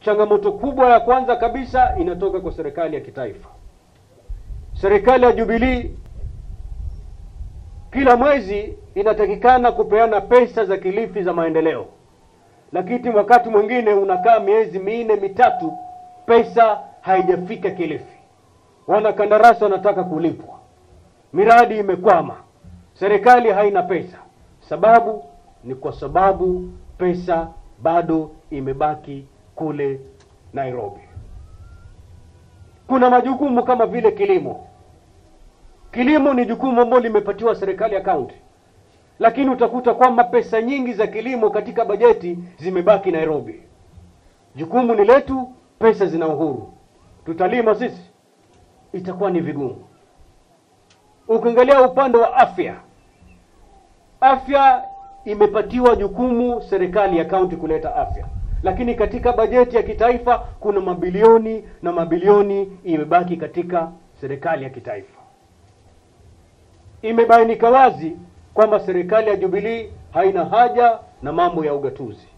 changamoto kubwa ya kwanza kabisa inatoka kwa serikali ya kitaifa. Serikali ya Jubilee kila mwezi inatakikana kupeana pesa za Kilifi za maendeleo, lakini wakati mwingine unakaa miezi minne mitatu, pesa haijafika Kilifi. Wanakandarasi wanataka kulipwa, miradi imekwama, serikali haina pesa. Sababu ni kwa sababu pesa bado imebaki kule Nairobi. Kuna majukumu kama vile kilimo. Kilimo ni jukumu ambalo limepatiwa serikali ya kaunti, lakini utakuta kwamba pesa nyingi za kilimo katika bajeti zimebaki Nairobi. Jukumu ni letu, pesa zina Uhuru, tutalima sisi, itakuwa ni vigumu. Ukiangalia upande wa afya, afya imepatiwa jukumu serikali ya kaunti kuleta afya, lakini katika bajeti ya kitaifa kuna mabilioni na mabilioni imebaki katika serikali ya kitaifa. Imebainika wazi kwamba serikali ya Jubilee haina haja na mambo ya ugatuzi.